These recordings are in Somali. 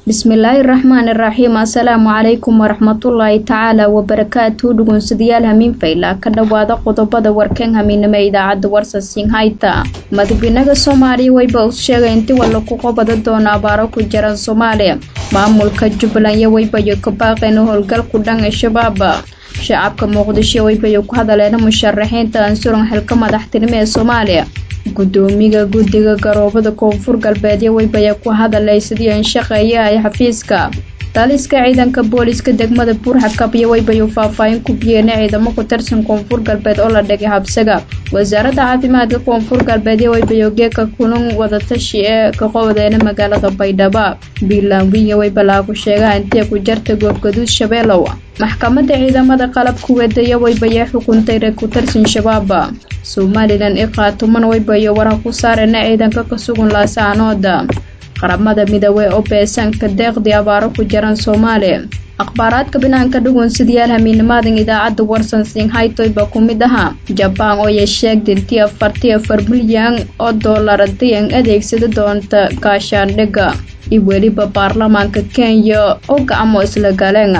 bismillaahi raxmaani raxiim assalaamu calaykum waraxmatullaahi tacaala wabarakaatu dhugunsidayaal hamiin fayla ka dhowaada qodobada warkan hamiinimo idaacadda warsasin hayta madaxweynaha soomaaliya wayba u sheegay inti walla ku qobada doona abaaro ku jiran soomaaliya maamulka jubbaland iyo waybayo ka baaqeen howlgal ku dhan ee shabaab shacabka muqdisho waybayo ku hadaleena musharaxiinta ansuran xilka madaxtinimo ee soomaaliya gudoomiga guddiga garoobada koonfur galbeedyo waybaya ku hadalay sidii an shaqeeya ay xafiiska taliska ciidanka booliska degmada buurxakab iyo waybayu faahfaahin ku biyeena ciidamo ku tirsan koonfur galbeed oo la dhigay habsaga wasaaradda caafimaadka koonfur galbeed iyo waybayo geeka kulan wadatashi ee ka qowadeena magaalada baydhabo biilaanwiya waybalaa ku sheegaha intee ku jarta goobgaduud shabeelow maxkamadda ciidamada qalabka weedaya waybaya xukuntay reer ku tirsan shabaab somalilan i qaatuman waybayo waraha ku saarena ciidanka ka sugan laasaanooda qaramada midoobey oo beesanka deeqdii abaaro ku jiran soomaaliya akhbaaraadka binaanka dhugun sidayaal hamiinimaadan idaacadda warsan singhaytoyba ku mid ahaa jabaan oo yesheegda intii afartii afar milyan oo doolar haddii an adeegsada doonta gaashaandhigga iyo weliba baarlamaanka kenya oo gacmo isla galeen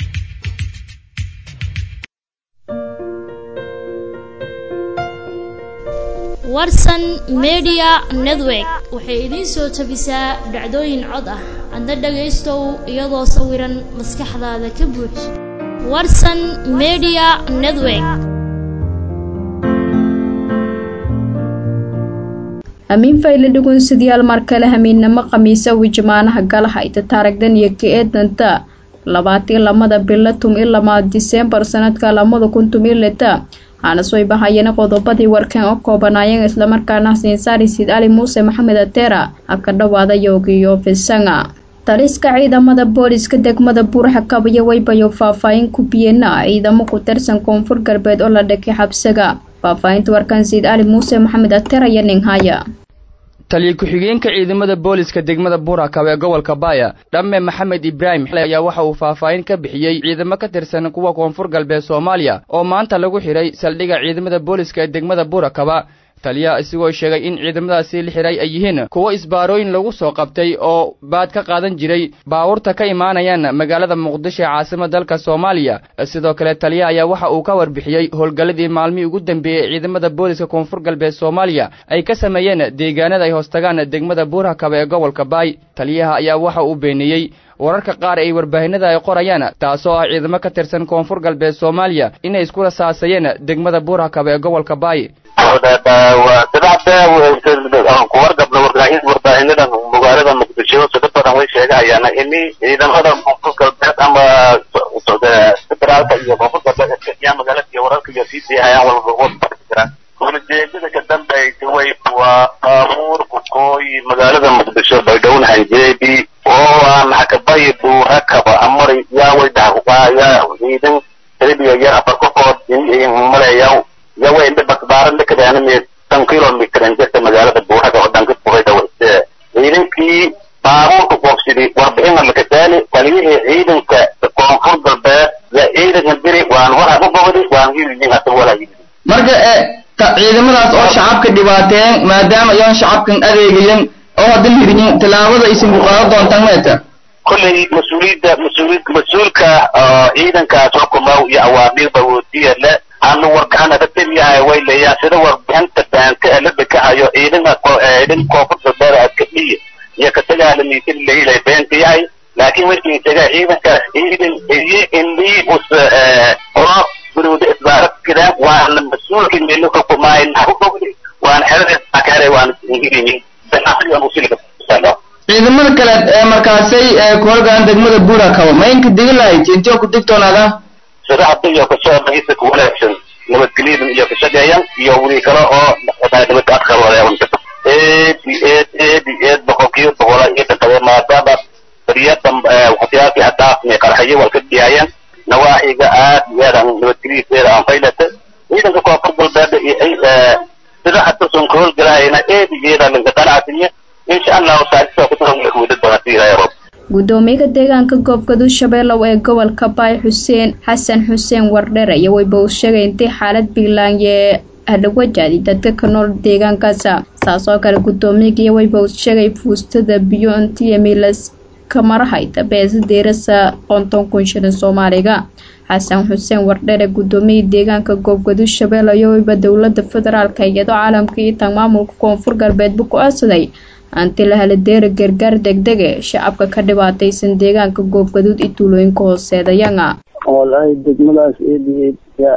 warsan media network waxay idiin soo tabisaa dhacdooyin cod ah adna dhagaystow iyadoo sawiran maskaxdaada ka buux warsan media network hamiin fayle dhugun sidayaal mar kale hamiinnamo khamiisa wijmaanaha galaha ita taaragdan iyo ka-eedanta labaatii lamada bilo tum i lamaad diseembar sanadka lamada kun tum i lita waxaana soo bahayeen qodobadii warkan oo koobanaayeen islamarkaana xasiinsaari siid ali muuse maxamed ateera ha ka dhowaada yoogiyo fisanga taliska ciidamada booliska degmada buurxakab iyo waybayo faahfaahin ku biyeena ciidamo ku tirsan koonfur galbeed oo la dhakay xabsaga faahfaahinta warkan siid ali muuse maxamed ateer iyo ninhaya taliya ku-xigeenka ciidamada booliska degmada buurakab ee gobolka baaya dhamme maxamed ibraahim ayaa waxa uu faahfaahin ka bixiyey ciidamo ka tirsan kuwa koonfur galbeed soomaaliya oo maanta lagu xidhay saldhigga ciidamada booliska ee degmada buurakaba taliyaha isagoo sheegay in ciidamadaasi la xidhay ay yihiin kuwo isbaarooyin lagu soo qabtay oo baad ka qaadan jiray baabuurta ka imaanayaan magaalada muqdisho ee caasimada dalka soomaaliya sidoo kale taliyaha ayaa waxa uu ka warbixiyey howlgalladii maalmihii ugu dambeeyey ee ciidamada booliska koonfur galbeed soomaaliya ay ka sameeyeen deegaanada ay hoostagaan degmada buurhakaba ee gobolka baay taliyaha ayaa waxa uu beeniyey wararka qaar ay warbaahinada ay qorayaan taasoo ah ciidamo ka tirsan koonfur galbeed soomaaliya inay isku rasaasayeen degmada buurhakaba ee gobolka baay kuwargabna wargaahin warbaahinadan magaalada muqdisho sida badan way sheegahayaana ini ciidamada koonfur galbeed ama federaalka iyo koonfur galbeed iskaiyaa magaalada iyo wararka iyo sii diihayaan walba jiraan ujeedada ka dambaysa way waa baabuur kukooyi magaalada muqdisho baydhowna hanjeedi oo aan hakabayi buurakaba amari yaa way dhaxyaa ciidan talibiya yar afar kokood maleeyaw yawa inda basbaaran dhakadaanime tan kilomitr injirta magaalada buuraga oo dhanka buhayda wayse ciidankii baabuurka qoobsidi warbixina lakataali taliyihii ciidanka koonfur galbeed ya ciidanka diri waan waraa u bogdi waan hilidin hada walaa hilidin marka ciidamadaas oo shacabka dhibaateen maadaama ayaan shacabkan adeegayan oo haddan hiryin tallaabada aysan ku qaadan doontaan meeta kolley mas-uuliyadda mas-uuliyad mas-uulka ciidankaas xukumow iyo awaamiirba woodiya le aanu wargacan ada teliyahay way leeyaa sida warbixinta baanka ee la dekahayo ciidanka ciidan koonfur galbeed askadhiya iyo katagaalamiisin lahilay beenta yahay laakiin markii taga ciidankaas ciidan iyo indii us oro guruuda isbaaradkida waana mas-uulkii meelo xukumaayn u bogdi waan xerada waan ingilini ganacsigan usiliga ciidamada kale ee markaasay ku holgaan degmada buurakaba ma inka digi lahayd intee ku digtoonaada sida hadda iyo kasoo ku wanaagsan nabadgelyadan iyo kashaqeeyan iyo wili kale oo nabad adkar wadayawan eedi eed eedi eed boqolkiiba boqola iyo dhaqade maadaama bariyada waxyaalkii hadaafni qarxayo waa ka diyaayeen nawaaxiga aad iyo aad aan nabadgelyadiisa aan faylata ciidanka koonfur galbeed iyo sida hadda son ka howlgalahayna eedi eeda linka qanacsinya insha allahu saacisa kuwada doonati ilaahay rob gudoomiyaha deegaanka goobgaduud shabeelow ee gobolka baay xuseen xasan xuseen wardhere iyo wayba uu sheegay intay xaalad biilaanye hadhawajaadi dadka ka nool deegaankaasa saas oo kale guddoomiyagiiyo wayba uu sheegay fuustada biyo intiya milas ka marahayta beesa deerasa konton kun shilin soomaaliga xasan xuseen wardhere gudoomiyii deegaanka goobgadud shabeelle iyo weliba dowlada federaalka iyadoo caalamka iyo tan maamulka koonfur galbeedba ku-aasaday anti la hela deera gargaar degdege shacabka ka dhibaataysan deegaanka goobgaduud iyo tuulooyinka hooseedayanga walahi degmadaas eed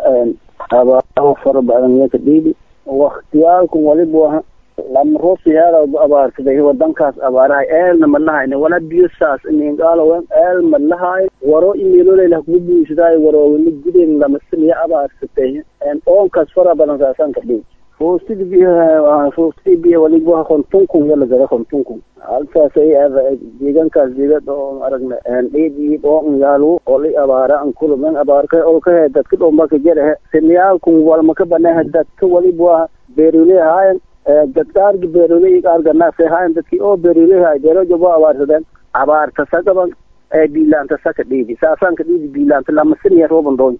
abaaro fara badan yaka dhiibi waktiyaalkan waliba lama roobsiyaada abaarsaday wadankaas abaarahay eelna malahayn wala biyo saas ningaalowen eel malahay waro imeeloleylah kugu buisadaay warowina gudeen lamasaniya abaarsatay oonkaas fara badan saasan ka dhiibi foostidi biyaha foostidi biyaha waliba kontunkun yala gada kontunkun halkaas ay deegaankaas deegad oo aragna dheed iyo dhoon yaalu oli abaara an kulumen abaarka olkahe dadka dhombaka jarahe siniyaalkun walmaka baneha dadka waliba beerule haayan dadkaargi beerule arganaase haayan dadki oo beerule haay beerojobo abaarsadeen abaarta sagaban biilaanta saka dhiidi saasaanka dhiidi biilaanta lamasiniya rooban doon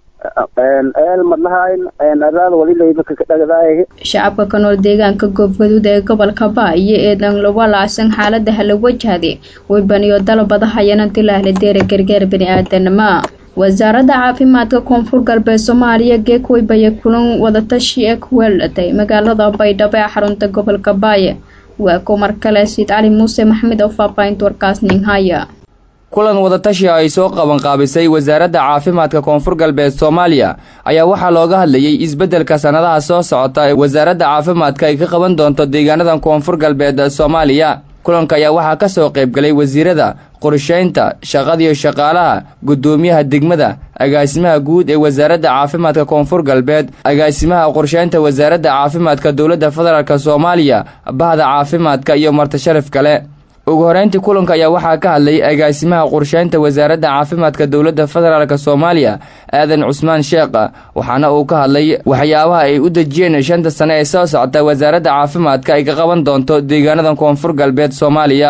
eel madlahayn araada walilayba kakadhagadaay shacabka ka nool deegaanka goobgaduud ee gobolka baa iyo eedan lagu laacsan xaalada hala wajahday weybaniyo dalabada hayananti lahla deera gargaar bani-aadanima wasaaradda caafimaadka koonfur galbeed soomaaliya geek weybaya kulan wadatashi ee ku weelatay magaalada baydhabo ee xarunta gobolka baaye waa ku mar kale siid cali muuse maxmed oo faahfaahinta warkaas ninhaya kulan wadatashi ay soo qabanqaabisay wasaaradda caafimaadka koonfur galbeed soomaaliya ayaa waxaa looga hadlayay isbeddelka sannadaha soo socota ee wasaaradda caafimaadka ay ka qaban doonto deegaanadan koonfur galbeed soomaaliya kulanka ayaa waxaa ka soo qaybgalay wasiirada qorshaynta shaqadiyo shaqaalaha guddoomiyaha degmada agaasimaha guud ee wasaaradda caafimaadka koonfur galbeed agaasimaha qorshaynta wasaaradda caafimaadka dowladda federaalk soomaaliya bahda caafimaadka iyo martasharaf kale ugu horeyntii kulanka ayaa waxaa ka hadlay agaasimaha qorsheynta wasaaradda caafimaadka dowladda federaalk soomaaliya aadan cusmaan sheekha waxaana uu ka hadlay waxyaabaha ay u dejiyeen shanta sane ee soo socota wasaaradda caafimaadka ay ka qaban doonto deegaanada koonfur galbeed soomaaliya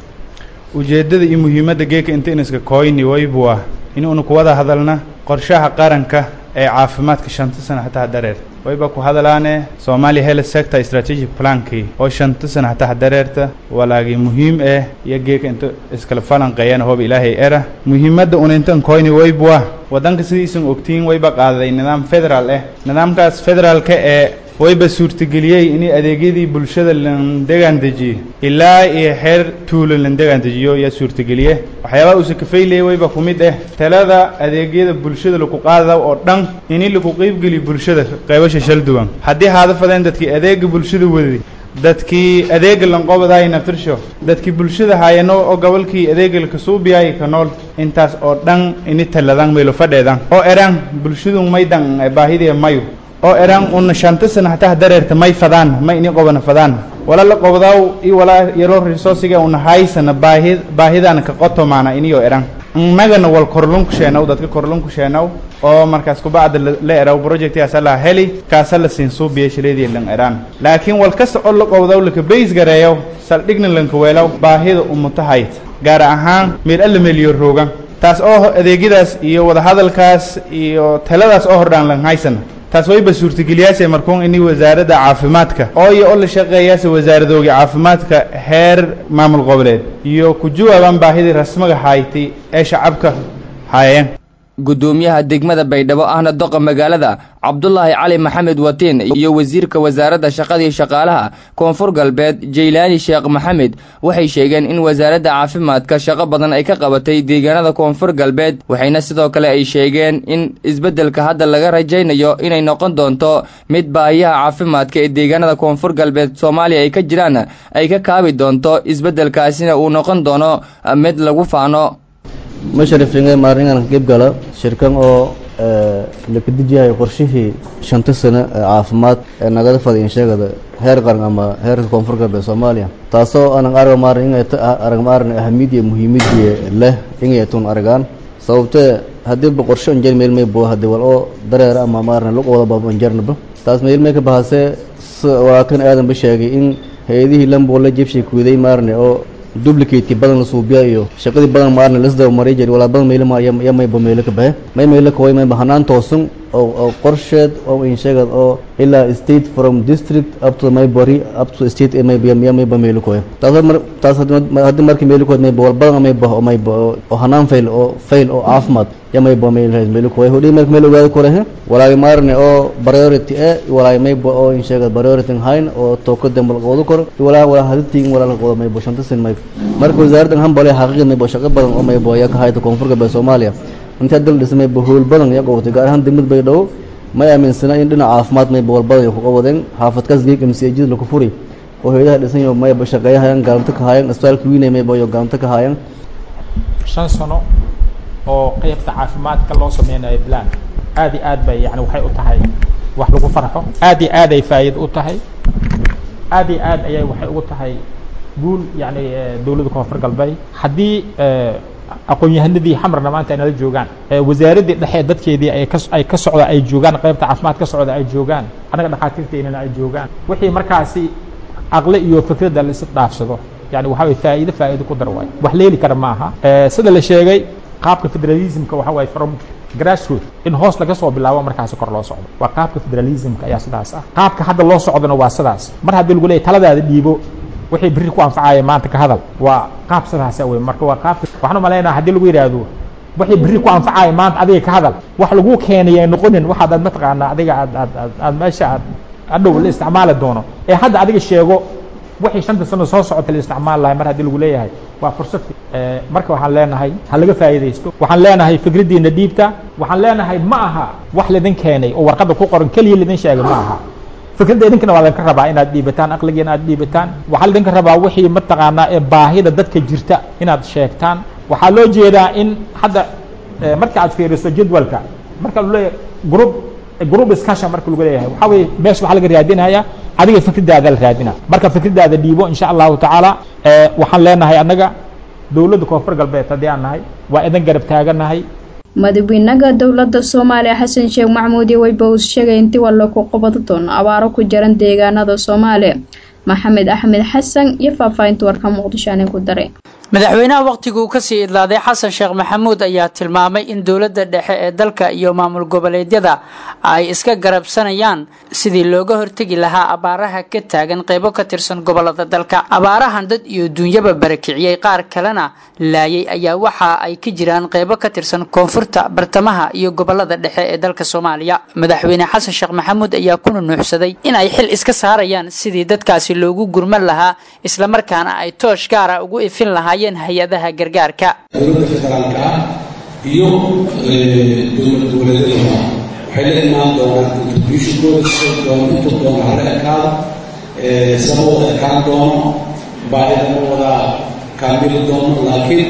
ujeeddada iyo muhiimadda geeka intiniska koyni waybu ah inuunu ku wada hadalna qorshaha qaranka ee caafimaadka shanta sana hataa dareer wayba ku hadalaane Somali Health Sector Strategic Plan-kii oo shanta sana hataa dareerta walaagi muhiim ah iyo geeka inta iskala falanqeeyaan hoob ilaahay era muhiimadda un intan koyni waybu ah wadanka sidiisan ogtiin wayba qaaday nidaam federal ah nidaamkaas federaalka ee wayba suurtageliyey in adeegyadii bulshada lan degaan dejiyo ilaa iyo xeer tuulo lan degaan dejiyo yaa suurtageliye waxyaabaha uusa kafaylayay wayba ku mid ah talada adeegyada bulshada lagu qaada oo dhan in lagu qeybgeliyo bulshada qaybasha shal duwan haddii haada fadeen dadkii adeega bulshada wadadi dadkii adeega lanqobadaay naftirsho dadkii bulshada haayano oo gobolkii adeega lakasuubiyaay ka nool intaas oo dhan ini taladan maylo fadheedan oo eraan bulshadu maydan baahidee mayu oo eraan una shanta sana hataa dareerta may fadaan ma ini qobana fadaan wala la qobdaaw i walaa yaro resourciga una haysana baahi baahidana ka qotomaana iniyo eraan innagana wal korlunku sheenaw dadka korlunku sheenaw oo markaas kubacda la eraw projectkaasa la heli kaasa la siin suubiya shileedii lan eraan laakiin wal kasta oo la qobdaw laka bays gareeyaw saldhigna lanka weelaw baahida umutahayd gaar ahaan meel alla meeliyo roogan taas oo adeegyadaas iyo wadahadalkaas iyo taladaas oo hordhaan lan haysana taas wayba suurtageliyaase markuun ini wasaaradda caafimaadka oo iyo oo la shaqeeyaase wasaaradooga caafimaadka heer maamul goboleed iyo ku jawaabaan baahidii rasmiga haaytay ee shacabka haayeen guddoomiyaha degmada baydhabo ahna doqa magaalada cabdulaahi cali maxamed watiin iyo wasiirka wasaaradda shaqadii shaqaalaha koonfur galbeed jaylaani sheekh maxamed waxay sheegeen in wasaaradda caafimaadka shaqo badan ay ka qabatay deegaanada koonfur galbeed waxayna sidoo kale ay sheegeen in isbeddelka hadda laga rajaynayo inay noqon doonto mid baahiyaha caafimaadka ee deegaanada koonfur galbeed soomaaliya ay ka jiraan ay ka kaabi doonto isbeddelkaasina uu noqon doono mid lagu faano masharifingay maaringan gebgala shirkan oo laka dejiyahay qorshihii shanta sano ee caafimaad ee nagada fadhiyan sheegada heer qaran ama heerka koonfur galbeed soomaaliya taasoo anan arga maarin inay arag maarin ahamiyad iyo muhiimadii leh inay tun aragaan sababtee haddii ba qorsho anjar meelmay bo hadii wal oo dareer ama maarin lug wada baabo anjarnaba taas meelmay ka bahasee walaakan aadan ba sheegay in hay-adihii lambo la jebshay kuuday maarne oo duplicate badan la suubiya iyo shaqadii badan maarna lasdaba maray jiri walaa badan meelo ma ya mayba meelo ka bahe may meelo ka way mayba hanaan toosan oo oo qorsheed oo in sheegad oo ilaa state from district up to maybari up to state ee mayba ya mayba meelo ka taas mar taas haddii markii meelo ka mayba wal badan mayba oo mayba oo hanaan fail oo fail oo caafimaad ya mayba meelo meelo ka hodhi markii meelo ogaada kore walaa maarne oo priority ee walaa mayba oo in sheegad priority hayn oo tooko dambal qoodo kor walaa walaa hadii walaa la qoodo mayba shanta sin mayba marka wasaaraddan hambale xaqiiqad mayba shaqo badan oo mayba ya ka hayta koonfur galbeed soomaaliya intaa dal dhismay bahool badan ya qabatay gaar ahaan degmad bay dhow may aaminsana in dhinaca caafimaad mayba wal badan ku qawadeen xaafadkaas geeg mcjid laku furi oo hayadaha dhisan yo mayba shaqeeyahayaan gaalamto ka haayaan isbitaalka wiinay mayba yo gaalamto ka haayaan shan sano oo qeybta caafimaadka loo sameynayo plan aad iyo aad bay yani waxay u tahay wax lagu farxo aad iyo aad ay faa'iido u tahay aad iyo aad ayay waxay ugu tahay guul yani dowladda koonfur galbeed haddii aqoon-yahanadii xamarna maanta ay nala joogaan wasaaraddii dhexe dadkeedii ay ka ay ka socda ay joogaan qaybta caafimaad ka socda ay joogaan annaga dhakhaatiirteynana ay joogaan wixii markaasi aqle iyo fikradda la is dhaafsado yani waxa way faa'iido faa'iido ku dar waay wax leeli kara maaha sida la sheegay qaabka federalismka waxa waaye from grassroot in hoos laga soo bilaabo markaasi kor loo socdo waa qaabka federalismka ayaa sidaas ah qaabka hadda loo socdona waa sidaas mar haddii lagu leeyahy taladaada dhiibo wixii berri ku anfacaya maanta ka hadal waa qaab sidaasa wey marka waa qaabka waxaan u malaynaa haddii lagu yidhaahdo wixii berri ku anfacaya maanta adiga ka hadal wax lagu keenaya noqonin waxaad aad mataqaanaa adiga aad aad aad aad meesha aad adhow la isticmaali doono ee hadda adiga sheego wixii shanta sano soo socota la isticmaali lahay mar haddii lagu leeyahay waa fursad marka waxaan leenahay ha laga faa'iidaysto waxaan leenahay fikraddiina dhiibta waxaan leenahay ma aha wax lidin keenay oo warqadda ku qoran keliya lidin sheegay ma aha fikradda idinkana waa idinka rabaa inaad dhiibataan aqligiina aad dhiibataan waxaa laidinka rabaa wixii mataqaanaa ee baahida dadka jirta inaad sheegtaan waxaa loo jeedaa in hadda marka aad fiiriso jadwalka marka lu leeyahay group group discussion marka lagu leeyahay waxaa weye meesha waxaa laga raadinaya adiga fikraddaada la raadina marka fikraddaada dhiibo insha allahu tacaala waxaan leenahay annaga dowladda koonfur galbeed haddii aan nahay waa idin garab taaganahay madaxweynaha dowladda soomaaliya xasan sheekh maxamuud iyo weyba uu sheegay intii waa lagu qabadi doono abaaro ku jiran deegaanada soomaaliya maxamed axmed xasan iyo faahfaahinta warka muqdisho aanay ku daray madaxweynaha wakhtiguu kasii idlaaday xasan sheekh maxamuud ayaa tilmaamay in dowladda dhexe ee dalka iyo maamul goboleedyada ay iska garabsanayaan sidii looga hortegi lahaa abaaraha ka taagan qeybo ka tirsan gobolada dalka abaarahan dad iyo duunyaba barakiciyey qaar kalena laayay ayaa waxa ay ka jiraan qeybo ka tirsan koonfurta bartamaha iyo gobolada dhexe ee dalka soomaaliya madaxweyne xasan sheekh maxamuud ayaa ku nunuuxsaday in ay xil iska saarayaan sidii dadkaasi loogu gurman lahaa islamarkaana ay toosh gaara ugu ifin lahaa hay-adaha gargaarka dowladda federaalka ah iyo dowlad goboleedyadooda waxay la imaan doonaan contributionkooda si doon intu doona hala ekaado sama wada ekaan doono baahida ma wada kaamili doono laakiin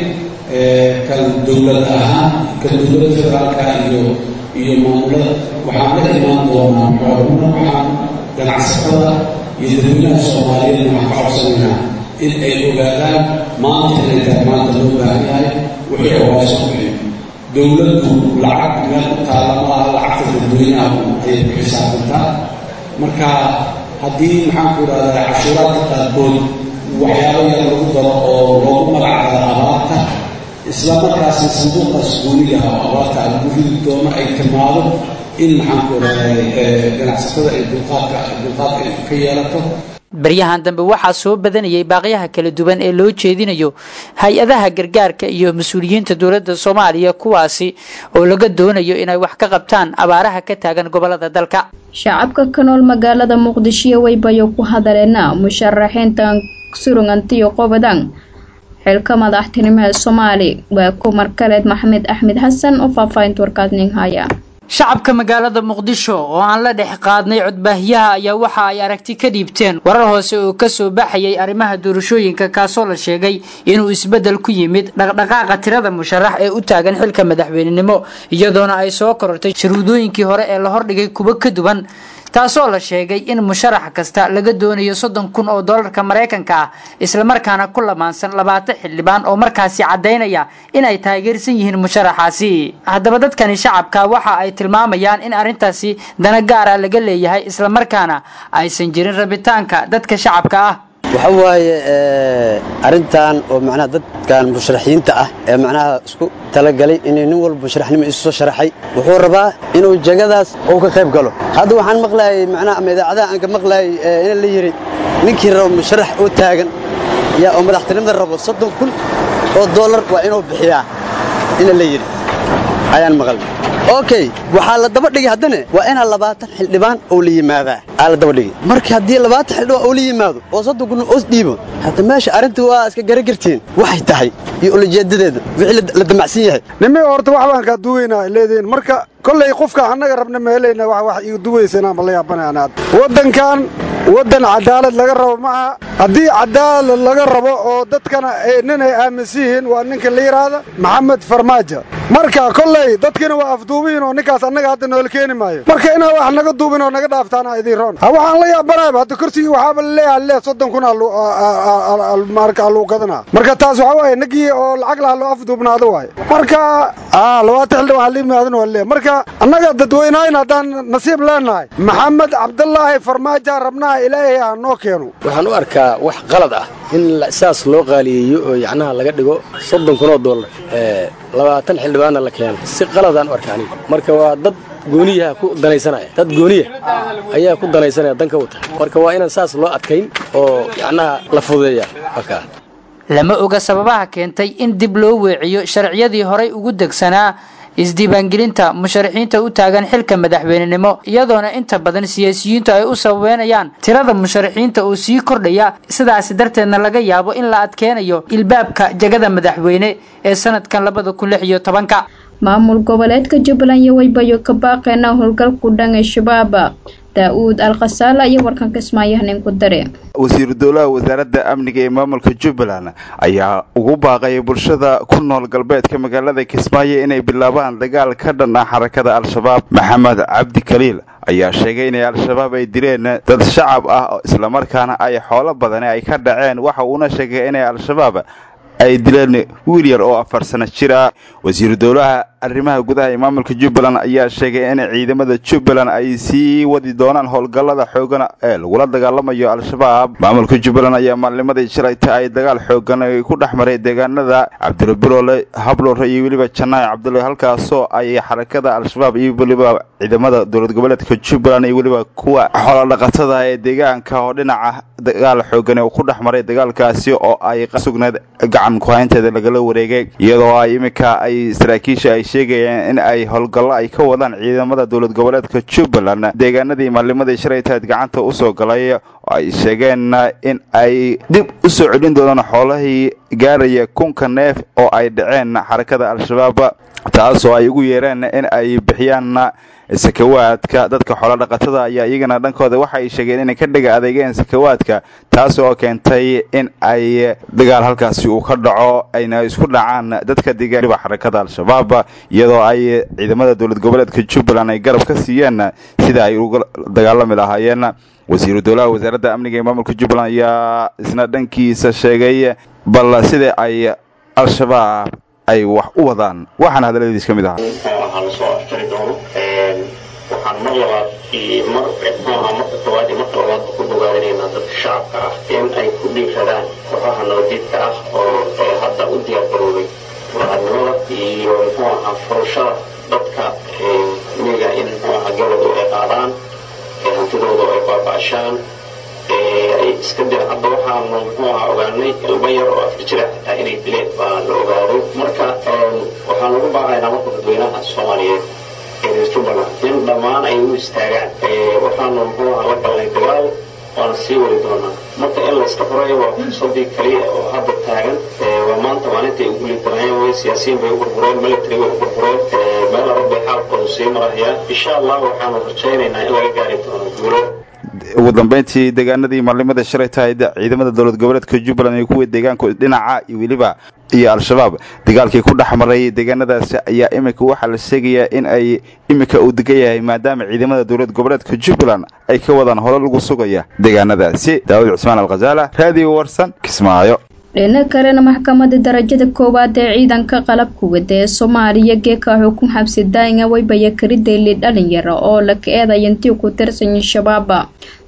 kan dowlad ahaan kan dowladda federaalka iyo iyo maamulada waxaan la imaan doonaa xooluna waxaan ganacsatada iyo dadweynaha soomaaliyeed waxaan ka codsanaynaa in ay ogaadaan maanta inay tahay maanta loo baahan yahay wixii hooso bixiyo dowladdu lacag meel ku taalla ma aha lacagta dadweynaha ayay ku xisaabtantaa marka haddii maxaan ku idhahdaa cashuuraadka qaarkood waxyaabo yar lagu daro oo loogu magac daro abaarta isla markaasna sanduuqaas gooniga oo abaarta lagu ridi doono ay timaado in maxaan ku idhahdaa ganacsatada ay dulqaadka dulqaadka ay ka yeelato baryahan dambe waxaa soo badanayay baaqyaha kala duwan ee loo jeedinayo hay-adaha gargaarka iyo mas-uuliyiinta dowladda soomaaliya kuwaasi oo laga doonayo inay wax ka qabtaan abaaraha ka taagan gobolada dalka shacabka ka nool magaalada muqdisho weybayo ku hadaleena musharaxiintan surugantiyo qobadan xilka madaxtinimaha soomaali waa kumar kaleed maxamed axmed xasan oo faahfaahinta warkaasnin haya shacabka magaalada muqdisho oo aan la dhex qaadnay codbaahiyaha ayaa waxa ay aragti ka dhiibteen warar hoose oo kasoo baxayay arrimaha doorashooyinka kaasoo la sheegay inuu isbeddel ku yimid dhaqdhaqaaqa tirada musharax ee u taagan xilka madaxweynenimo iyadoona ay soo korortay sharuudooyinkii hore ee la hordhigay kuwo ka duwan taasoo la sheegay in musharax kasta laga doonayo soddon kun oo doolarka maraykanka ah islamarkaana ku lamaansan labaatan xildhibaan oo markaasi caddaynaya in ay taageersan yihiin musharaxaasi haddaba dadkani shacabka waxa ay tilmaamayaan in arrintaasi dana gaara laga leeyahay islamarkaana aysan jirin rabitaanka dadka shacabka ah waxa waaye arrintan oo macnaha dadkan musharaxiinta ah ee macnaha isku talagalay inay nin walba musharaxnimo isu soo sharaxay wuxuu rabaa inuu jagadaas uu ka qayb galo hadda waxaan maqlayay macnaha ama idaacadaha aan ka maqlayay in la yidhi ninkii rabo musharax oo taagan yaa oo madaxtinimada rabo soddon kun oo dollar waa inuu bixiyaa ina la yidhi ayaan maqalnay okay waxaa la daba dhigay haddana waa inaa labaatan xildhibaan oo la yimaadaa aa la daba dhigay marka haddii labaatan xildhibaan oo la yimaado oo soddon kun os dhiibo hadda meesha arrinta waa iska garagartiin waxay tahay iyo ulajeedadeeda wixii la damacsan yahay nimi horta wax baan kaa duweynaa leediin marka kollay qofka annaga rabna ma helayna wax wax igu duweysana ma la yaabanayaan hadda waddankan waddan cadaalad laga rabo maaha haddii cadaalad laga rabo oo dadkana nin ay aaminsan yihiin waa ninka la yidhaahda maxamed farmaajo marka kolley dadkina waa afduubihiin oo ninkaas annaga hadda noola keeni maayo marka inaa wax naga duubin oo naga dhaaftaana idiin roon waxaan la yaabanayba hadda kursigii waxaaba laleeyahay lee soddon kun marka aluu gadanaa marka taas waxa waaye nagii oo lacag laha loo afduubnaado waaye marka labaatan xildhibaan haliimaadana waa leeyahay marka annaga dadweynahayn haddaan nasiib leenahay maxamed cabdulaahi farmaajo rabnaha ilaahay ha noo keeno waxaan u arkaa wax qalad ah in saas loo qaaliyeeyo oo yacnaha laga dhigo soddon kun oo dollar labaatan xildhibaanna la keeno si qaladaan u arka aniga marka waa dad gooniyaha ku danaysanaya dad gooniya ayaa ku danaysanaya danka wata marka waa inaan saas loo adkayn oo yacnaha la fududeeya halkaa lama oga sababaha keentay in dib loo weeciyo sharciyadii horay ugu degsanaa isdiiwaangelinta musharaxiinta u taagan xilka madaxweynenimo iyadoona inta badan siyaasiyiintu ay u sababeynayaan tirada musharaxiinta oo sii kordhaya sidaasi darteedna laga yaabo in la adkeenayo ilbaabka jagada madaxweyne ee sanadkan labada kun lix iyo tobanka maamul goboleedka jubbaland iyo waybayo ka baaqeena howlgalku dhan ee shabaab daa-uud alkhasaala iyo warkan kismaayahanin ku dare wasiiru dowlaha wasaaradda amniga ee maamulka jubbaland ayaa ugu baaqaya bulshada ku nool galbeedka magaalada kismaayo inay bilaabaan dagaal ka dhan ah xarakada al-shabaab maxamed cabdi kaliil ayaa sheegay inay al-shabaab ay dileen dad shacab ah islamarkaana ay xoolo badani ay ka dhaceen waxa uuna sheegay inay al-shabaab ay dileen wiil yar oo afar sano jir ah wasiiru dowlaha arrimaha gudaha ee maamulka jubbaland ayaa sheegay in ciidamada jubbaland ay sii wadi doonaan howlgallada xoogan ee lagula dagaalamayo al-shabaab maamulka jubbaland ayaa maalnimadii shalayta ay dagaal xoogan ku dhex maray deegaanada cabdirabiroole hablore iyo weliba janaac cabdulle halkaasoo ay xarakada al-shabaab iyo weliba ciidamada dowlad goboleedka jubbaland iyo weliba kuwa xoolodhaqatada ee deegaanka oo dhinaca dagaal xoogan ku dhex maray dagaalkaasi oo ay sugneed gacan kuhaynteeda lagala wareegay iyadoo ay iminka ay saraakiisha ay sheegayeen in ay howlgallo ay ka wadaan ciidamada dowlad goboleedka jubbaland deegaanadii maalnimadii shalaytaad gacanta usoo galay oo ay sheegeen in ay dib u soo celin doonaan xoolahii gaaraya kunka neef oo ay dhaceen xarakada al-shabaab taasoo ay ugu yeereen in ay bixiyaan sakawaadka dadka xoolodhaqatada ayaa iyagana dhankooda waxa ay sheegeen inay ka dhiga adeegeen sakawaadka taas oo keentay in ay dagaal halkaasi uu ka dhaco ayna isku dhacaan dadka deegaaniba xarakada al-shabaab iyadoo ay ciidamada dowlad goboleedka jubbaland ay garab ka siiyeen sida ay uga dagaalami lahaayeen wasiiru dowlaha wasaaradda amniga ee maamulka jubbaland ayaa isna dhankiisa sheegay bal sida ay al-shabaab ay wax u wadaan waxaana hadalladiis ka mid ahaa waxaan mar labaad iyo mar mxuaha marka koowaad iyo marka labaad ku bogaadinaynaa dadka shacabka ah in ay ku dhiiradaan kooxaha nabadiidka ah oo hadda u diyaar garoobay furaadnimada iyo muxuu ahaa furashada dadka miga in muxuu ahaa galowdu ay qaadaan hantidooda ay baaba'ashaan ay iska dir hadda waxaanu muxuu ahaa ogaanay ilmo yar oo afar jira xitaa inay dileen baa la ogaaday marka waxaan ugu baaqaynaa marka dadweynaha soomaaliyeed jubbaland in dhammaan ay u istaagaan waxaanu muxuu ahaa la galnay dagaal waana sii wadi doonaa marka in layska furayo waa fursadii kaliya oo hadda taagan waa maanta maalinta ay ugu liidanayeen way siyaasiyiin bay u burbureen military bay u burbureen meel adag bay xaalkoodu sii marayaan insha allah waxaanu rajaynaynaa in laga gaari doono guulo ugu dambeyntii deegaanadii maalnimada shalay tahayd ciidamada dowlad goboleedka jubbaland iyo kuwa deegaanku dhinaca iyo weliba iyo al-shabaab dagaalkii ku dhex maray deegaanadaasi ayaa iminka waxaa la sheegayaa in ay iminka uu degan yahay maadaama ciidamada dowlad goboleedka jubbaland ay ka wadaan holo lagu sugaya deegaanadaasi daawud cusmaan alkhasaala raadiyo warsan kismaayo dhina kalena maxkamadda darajada koowaad ee ciidanka qalabka wada ee soomaaliya geeka xukun xabsi daa'inga waybaya karidayli dhalinyaro oo la ka eedaya intii ku tirsan shabaaba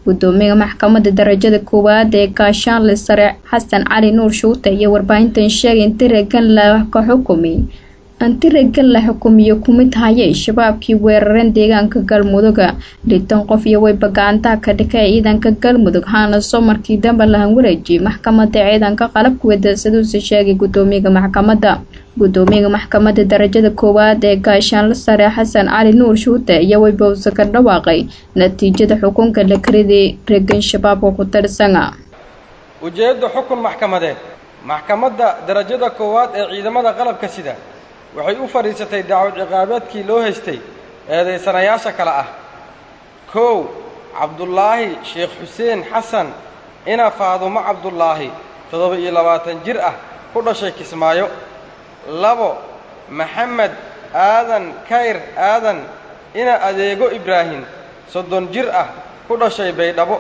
gudoomiyaha maxkamadda darajada koowaad ee gaashaanle sare xasan cali nuur shuute iyo warbaahintan sheegay in tiragan la ka xukumay antiragan la xukumiyo kumid hayay shabaabkii weerareen deegaanka galmuduga litan qof iyo weyba gacantaha ka dhikay ciidanka galmudug haana soo markii dambe lahan wareejiyay maxkamadda ciidanka qalabka wadasaduuse sheegay gudoomiyaha maxkamadda gudoomiyaha maxkamadda darajada koowaad ee gaashaanle sare xasan cali nuur shuute iyo weybowse ka dhawaaqay natiijada xukunka la kariday regan shabaabka ku tirsana ujeedda xukun maxkamadeed maxkamadda darajada koowaad ee ciidamada qalabka sida waxay u fadhiisatay dacwad ciqaabeedkii loo haystay eedaysanayaasha kale ah kow cabdulaahi sheekh xuseen xasan ina faadumo cabdulaahi toddoba iyo labaatan jir ah ku dhashay kismaayo labo maxamed aadan kayr aadan ina adeego ibraahim soddon jir ah ku dhashay baydhabo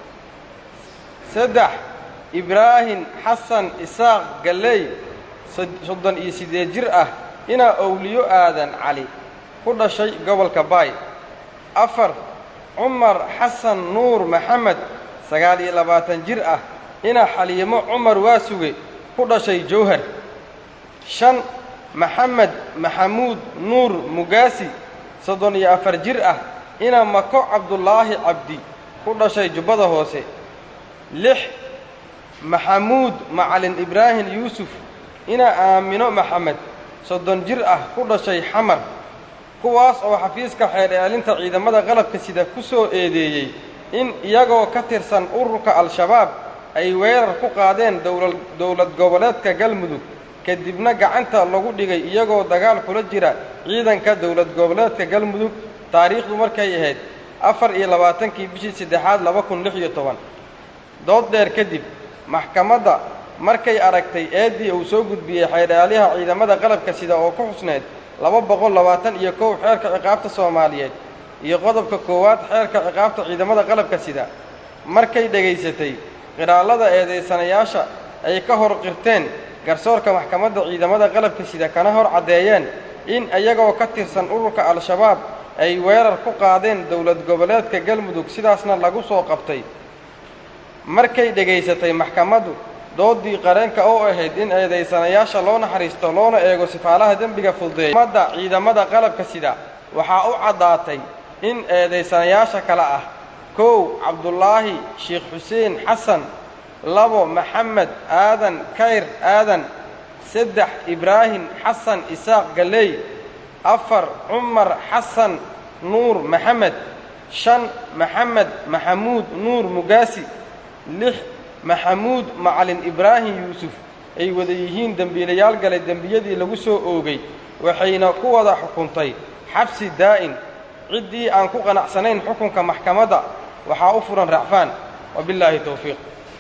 saddex ibraahim xasan isaaq galley soddon iyo siddeed jir ah ina owliyo aadan cali ku dhashay gobolka baay afar cumar xasan nuur maxamed sagaal iyo labaatan jir ah ina xaliimo cumar waasuge ku dhashay jowhar shan maxamed maxamuud nuur mugaasi soddon iyo afar jir ah ina mako cabdulaahi cabdi ku dhashay jubbada hoose lix maxamuud macalin ibraahim yuusuf ina aamino maxamed soddon jir ah ku dhashay xamar kuwaas oo xafiiska xeer eelinta ciidamada qalabka sida ku soo eedeeyey in iyagoo ka tirsan ururka al-shabaab ay weerar ku qaadeen dowlad goboleedka galmudug kadibna gacanta lagu dhigay iyagoo dagaal kula jira ciidanka dowlad goboleedka galmudug taariikhdu markay ahayd afar iyo labaatankii bishii saddexaad laba kun lix iyo toban dood dheer kadib maxkamadda markay aragtay eeddii uu soo gudbiyey xeerdhaalyaha ciidamada qalabka sida oo ku xusneyd laba boqol labaatan iyo kow xeerka ciqaabta soomaaliyeed iyo qodobka koowaad xeerka ciqaabta ciidamada qalabka sida markay dhegaysatay qiraallada eedaysanayaasha ay ka hor qirteen garsoorka maxkamadda ciidamada qalabka sida kana hor caddeeyeen in iyagoo ka tirsan ururka al-shabaab ay weerar ku qaadeen dowlad goboleedka galmudug sidaasna lagu soo qabtay markay dhegaysatay maxkamaddu doodii qareenka oo ahayd in eedaysanayaasha loo naxariisto loona eego sifaalaha dembiga fududeeya madda ciidamada qalabka sida waxaa u caddaatay in eedaysanayaasha kale ah kow cabdulaahi sheekh xuseen xasan labo maxamed aadan kayr aadan saddex ibraahim xasan isaaq galley afar cumar xasan nuur maxamed shan maxamed maxamuud nuur mugaasi lix maxamuud macalin ibraahim yuusuf ay wada yihiin dembiilayaal galay dembiyadii lagu soo oogay waxayna ku wada xukuntay xabsi daa'in ciddii aan ku qanacsanayn xukunka maxkamadda waxaa u furan racfaan wabillaahi towfiiq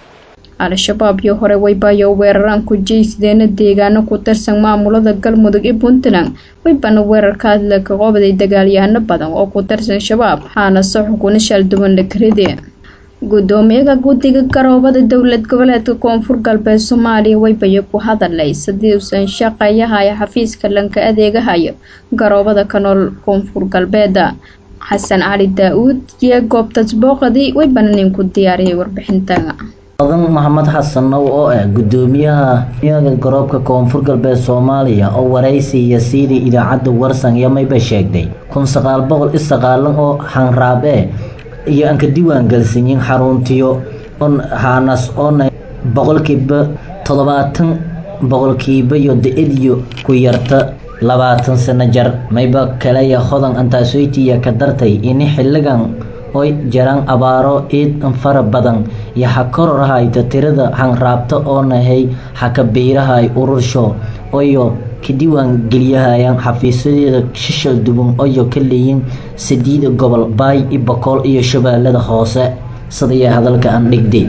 al-shabaab iyo hore waybayo weeraraan ku jeysadeena deegaano ku tirsan maamulada galmudug iyo puntland waybana weerarka hadla ka qobday dagaalyahano badan oo ku tirsan shabaab waxaana se xukuna shalduban la karide gudoomiyaha guddiga garoobada dowlad goboleedka koonfur galbeed soomaaliya waybayo ku hadalay sidii uusan shaqeeyahayo xafiiska lanka adeegahayo garoobada ka nool koonfur galbeeda xasan cali daa-uud iyo goobtas booqadii waybana ninku diyaariyay warbixinta odan maxamed xasan now oo ah gudoomiyaha miyaga garoobka koonfur galbeed soomaaliya oo waraysi iyo siidii idaacadda warsan iyo mayba sheegtay kun sagaal boqol i sagaalan oo hanraab e iyo aan ka diiwaan gelsanyin xaruntiyo on haanas oona boqolkiiba toddobaatan boqolkiiba iyo da-adiyo ku yarta labaatan sano jar mayba kaleya hodan antaasoytiya ka dartay ini xilligan oy jaraan abaaro iid fara badan iyo ha kororhayta tirada hanraabta oo nahay haka biirahay urursho oyo ka diiwaan geliyahayaan xafiisyadeeda shishal duban oyo ka leeyin sadiida gobol baay i bokool iyo shabeellada hoose sidaya hadalka aan dhigday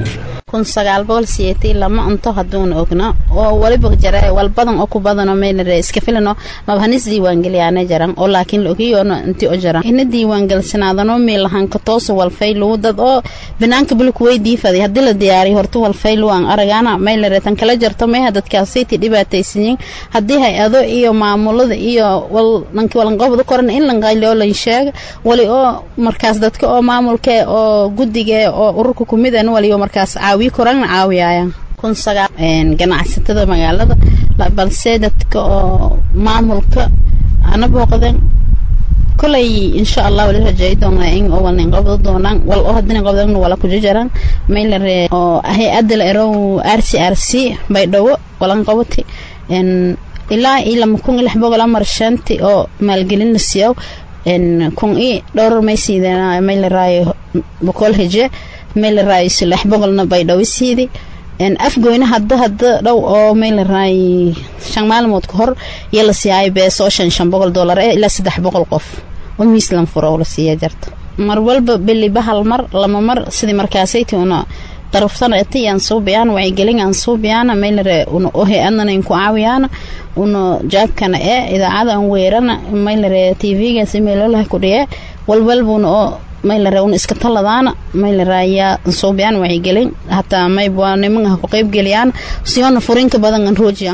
kun sagaal boqol siyeetii lama unto hadduuna ogno oo waliba jara walbadan oo ku badano meynare iska filano mabhanis diiwaangeliyaana jaran oo laakiin la ogiyoono inti o jaran ina diiwaangelisanaadano meelahanka toosa walfaylu dad oo banaanka bulku way diifaday haddii la diyaariyo horta walfaylu aan aragaana meylare tan kala jarto meeha dadkaasiti dhibaataysanyiin haddii hay-ado iyo maamulada iyo wal dhanki walanqobda koran in lanqayli oo lan sheega wali oo markaas dadka oo maamulka oo guddiga oo ururka kumid an wali oo markaas caawiyo korana caawiyayaan kun sagaal ganacsatada magaalada balse dadka oo maamulka ana booqdeen kolay insha allah wali rajeey doonaa in oo walnin qabdo doonaan wal oo hadina qabdan wala ku jajaran maylare oo hay-adda la erow r c r c baydhabo walan qabati ilaa iyo lama kun iyo lix boqol amar shanti oo maalgelin la siiyo kun i dhowr maysiidana maylaraayo boqol heje maylaraayo lix boqolna baydhabo siidi afgoyna hadda hadda dhow oo maylaraayo shan maalmood ka hor iyo la siiyaayo beeso oo shan shan boqol dollar ee ilaa saddex boqol qof oo miislan furo oo la siiya jarta mar walba biliba hal mar lama mar sidii markaasayti una daraftan eti aan suubiyaan wacyigelin aan suubiyaana maylare una ohe adnana inku caawiyaan una jaabkana ee idaacada aan weerana maylare tvgaas imeelolaha kudhiye walwalbuna oo maylare una iska taladaana maylare ayaa suubiyaan wacyigelin hataa mayba nimanka ku qaybgeliyaan siyoona furinka badan aan roojiyaan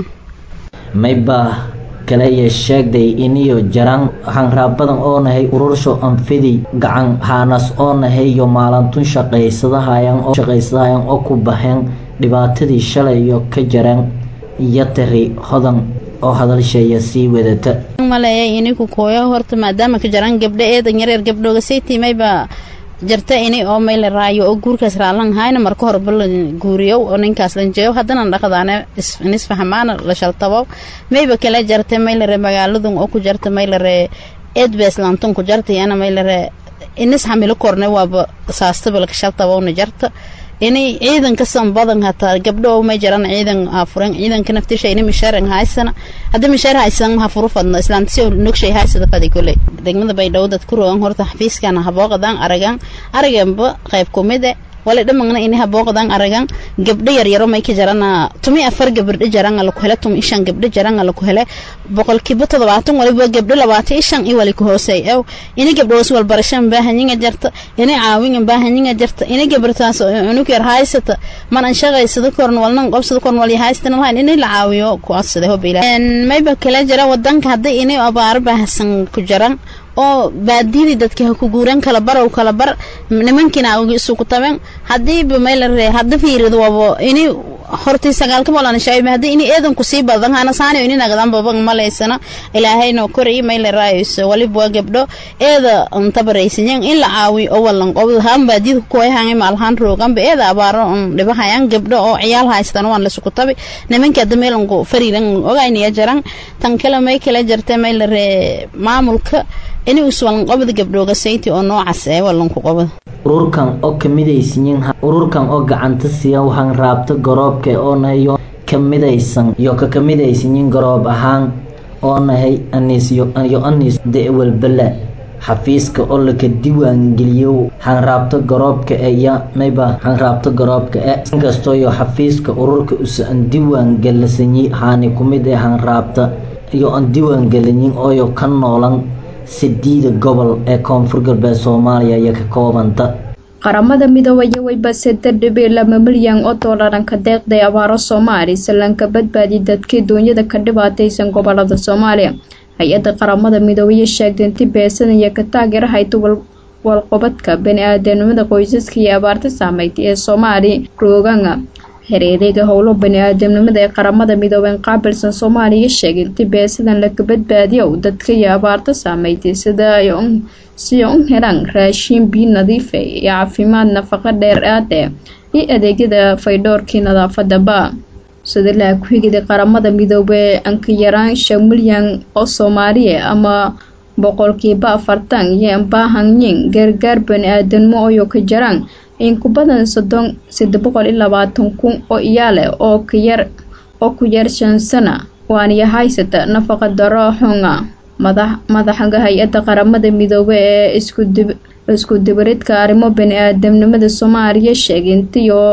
mayba kale iyo sheegday iniyo jaraan hanraab badan oo nahay urursho anfidi gacan haanas oo nahay iyo maalantun shaqaysadahayan oo shaqaysadahayan oo ku baxeen dhibaatadii shalay iyo ka jareen iyo tari hodan oo hadalsheeya sii wadata maleeyay iniku kooyo horta maadaama ka jaraan gabdho eedan yareer gabdhooga saytii mayba jarta ini oo mayla raayo oo guurkaas raalan hayna marka hore bal guuriyow oo ninkaas lanjeeyo haddana dhaqdaane isfahmaana la shaltabo mayba kala jarta maylare magaaladun oo ku jarta maylare eedbeeslantun ku jarta yana maylare inis xamilo korne waaba saastabal ka shaltabowna jarta ini ciidanka san badan hataa gabdho may jaran ciidan afuren ciidanka naftisha ini misharan haysana haddii mishaar haysan ha furu fadno islaantisio nogshay haysada fadi kule degmada baydhabo dad ku rogan horta xafiiskana habooqadan aragan araganba qayb kumide wala dhamagna ini habooqadan aragan gabdho yaryaro may ka jarana tumi afar gabdho jaran ala ku hele tumi ishan gabdho jaran ala ku hele boqolkiiba toddobaatan waliba gabdho labaatan ishan i wali ku hoosey ew ini gabdhoos walbarashan baahanyiga jarta ini caawinga baahanyiga jarta ini gabartaas unug yar haysata man an shaqaysada korn walnan qobsada korn wal haystana lahayn ini la caawiyo ku codsada hobila mayba kala jara wadanka hadday ini abaaro baahsan ku jaran oo baadiyadii dadka ha ku guuran kala barow kala bar nimankiina awgi isugu taben hadiiba maylare hadda fiirido wabo ini hortii sagaalka bolan shayba hadii ini eedan ku sii badan hana saani ini nagadan baban malaysana ilaahayno koray maylarayis waliba waa gabdho eeda antabaraysanyan in la caawiyo oo walan qobdo haan baadiyada ku koyahan maalhaan rooganba eeda abaaro un dhibahayan gabdho oo ciyaal haystan waan lasuku tabi nimanka hadda meelanku fariiran ogaynaya jaran tan kale may kala jarta maylare maamulka ini uswalan qobda gabdhooga sayti oo noocaas ee walanku qobda ururkan oo kamidaysanyin ururkan oo gacanta siiya waxaan raabta garoobka oo nahayo kamidaysan iyo ka kamidaysanyin garoob ahaan oo nahay aniis iyo aniis de-walbala xafiiska oo laka diiwaangeliyo hanraabta garoobka ee iyo mayba hanraabta garoobka ee inkastoo iyo xafiiska ururka usa an diiwaangelisanyi haani kumid ee hanraabta iyo aan diiwaangelinyin ooyo ka noolan sideeda gobol ee koonfur galbeed soomaaliya iyo ka koobanta qaramada midoobaya wayba saddex dhibic laba milyan oo doollaran ka deeqday abaaro soomaali sallanka badbaadi dadkii duunyada ka dhibaataysan gobolada soomaaliya hay-adda qaramada midoobaya sheegtay inti beesanaya ka taageera hayta walqobadka bani-aadanimada qoysaska iyo abaarta saameyd ee soomaali rooganga xiriiriga howlo bani-aadamnimada ee qaramada midoobeen qaabilsan soomaaliya sheegay inti beesadan laka badbaadiyo dadka iyo abaarta saameeytay sida si u helaan raashiin biyo nadiifa iyo caafimaad nafaqo dheeraade iyo adeegyada faydhoorkii nadaafadaba sida laha ku-xigida qaramada midoobe anka yaraan shan milyan oo soomaaliya ama boqolkiiba afartan iyo baahanyin gargaar bani-aadanimo oyo ka jaraan in ku badan soddon saddex boqol iyo labaatan kun oo iyaale oo ka yar oo ku yar shan sana waaniya haysata nafaqa daro xunga madax madaxga hay-adda qaramada midoobe ee isku dib isku dibaridka arrimo bani-aadamnimada soomaaliya sheegay intii oo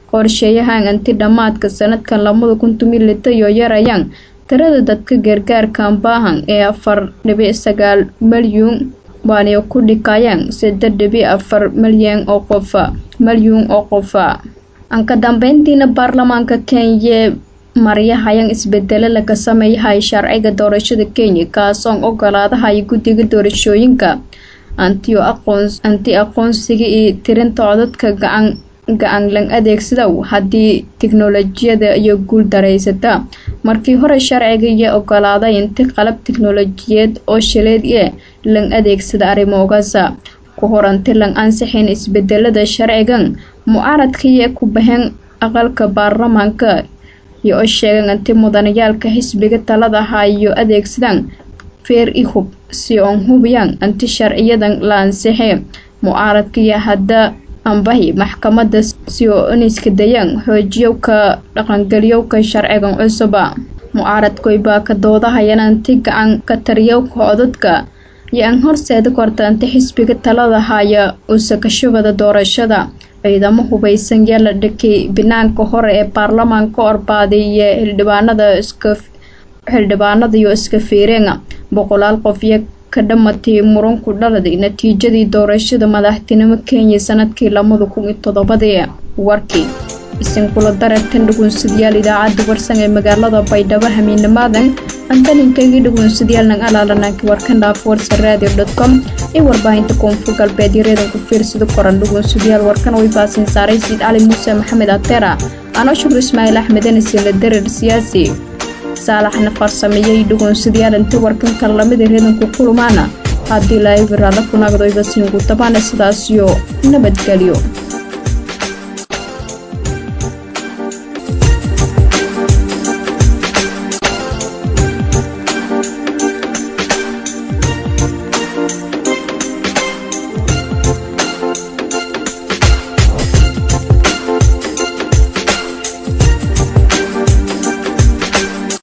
qorsheeyahan anti dhammaadka sanadkan lamada kun tumilita iyo yarayaan tirada dadka gargaarkan baahan ee afar dhibic sagaal malyuun waana ku dhikayaan saddex dhibic afar malyan oo qofa malyuun oo qofa aan ka dambeyntiina baarlamaanka kenya maryahayan isbedelo laga sameeyahay sharciga doorashada kenya kaasoon ogolaadahay guddiga doorashooyinka antiyo aqoon anti aqoonsiga iyo tirinta codadka gacan gacan lan adeegsadow haddii tiknolojiyada iyo guul daraysata markii hore sharciga iyo ogolaaday inti qalab tiknolojiyeed oo shileed ee lan adeegsada arrimoogasa ku horanti lan ansixin isbedelada sharcigan mucaaradkaiyo ku baheen aqalka baarlamaanka iyo oo sheegan inti mudanayaalka xisbiga talada hayo adeegsadaan feer i hub si oon hubiyaan inti sharciyadan la ansixi mucaaradkaiyo hadda ambahi maxkamada si oo iniska dayaan xoojiyowka dhaqangeliyowka sharcigan cusuba mucaaradkoy baa ka doodahayana inti gacan ka tariyowka codadka iyo aan horseeda korta inti xisbiga talada haya uusakashubada doorashada ciidamo hubaysan yaa la dhakay banaanka hore ee baarlamaanka orbaaday iyo xildhibaanada iska xildhibaanada iyo iska fiireenga boqolaal qof iyo ka dhamatay muranku dhaladay natiijadii doorashada madaxtinimo kenya sanadkii lamada kun iyo toddobadii warkii isinkula darartan dhugunsadayaal idaacadda warsan ee magaalada baydhabo hamiinamaadan antaninkaygii dhugunsadayaal alaalananki warkan dhaaf warsa radio dot com iyo warbaahinta koonfur galbeed iyo reedanku fiirsada koran dhugunsadayaal warkan way baasin saaray siid cali muuse maxamed atera anoo shukur ismaaciil axmed anisila darar siyaasi saalaxna farsameeyey dhugunsadayaal inta warkanka lamida reedanku kulumaana haddii laayibiraada kunagdoyba siingu tabaana sidaasiyo nabadgelyo